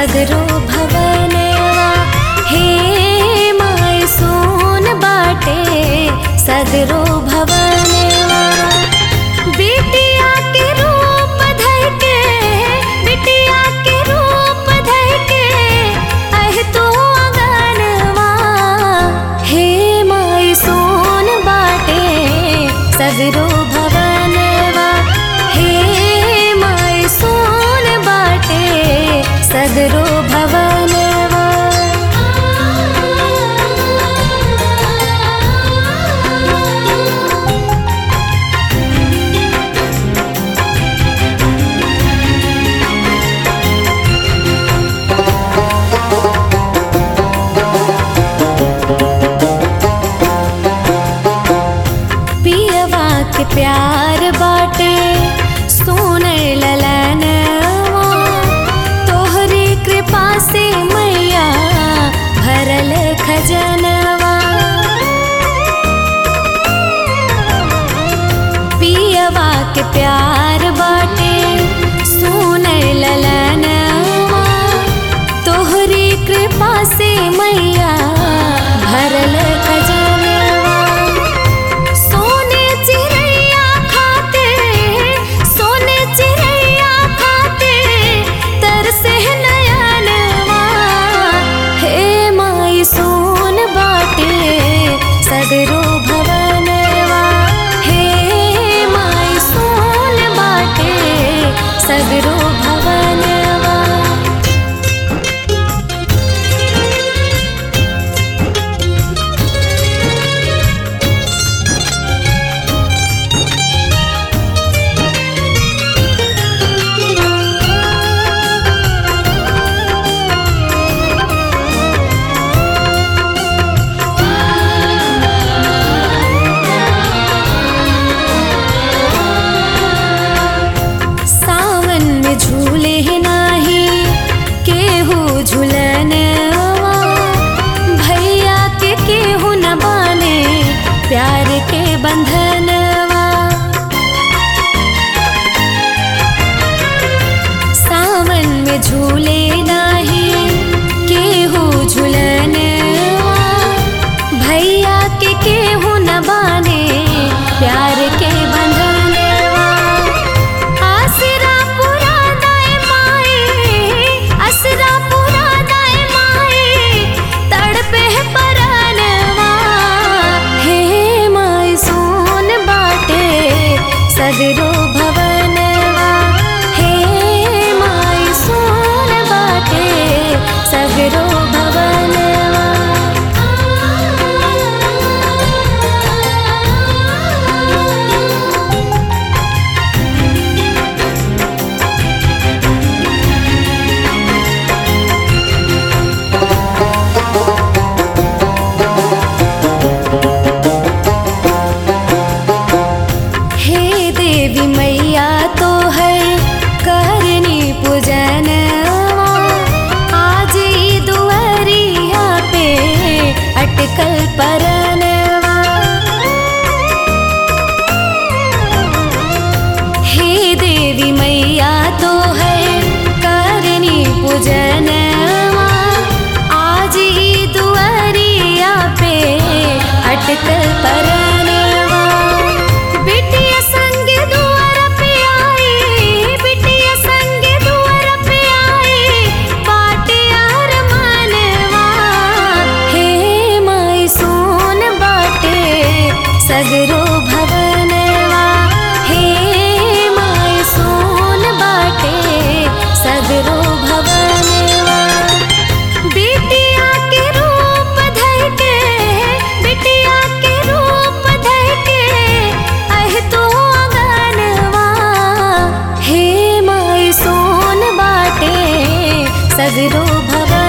सगरो भवनवा hey my सोन बाटे सगरो भवनवा बिटिया के रूप धर के बिटिया के रूप धर के अह तो अगनवा हे माय सोन बाटे सगरो भवनवा हे माय सोन बाटे सगरो भवनवा पियवा के प्यार बाटे सोने ललनवा तोहरी कृपा से मैया भरल खजनवा पियवा के प्यार बाटे सोने ललनवा तोहरी कृपा से मैया भरल खजनवा सोने चिड़ैया खाते सोने चिड़ैया खाते तरसे नयनवा हे माई सोन बाटे सगरो भवनवा हे माई सोन बाटे सगरो भवनवा सावन में झूले नाही केहू झूलनवा भैया के केहू न बाने प्यार के बंधनवा सावन में झूले नाही केहू झूलनवा भैया के केहू न बाने प्यार के बंधनवा आसरा पुरा दाए माए असरा पुरा दाए माए तड़पे परनवा हे माय सोन बाटे सगरो भवनवा हे माय सोन बाटे सगरो भवनवा हे देवी मैया तो है करनी पूजनवा आज ई दुआरिया पे अटकल परनवा हे देवी मैया तो है करनी पूजनवा आज ई दुआरिया पे अटकल परनवा बिटिया संग दुआर पे आई बिटिया संग दुआर पे आई बाटे यार मनवा हे माई सोन बाटे सगरो भवनवा हे माई सोन बाटे सगरो भवनवा बिटिया के रूप धर के बिटिया के रूप धर के अह तो अगनवा हे माई सोन बाटे सगरो भवन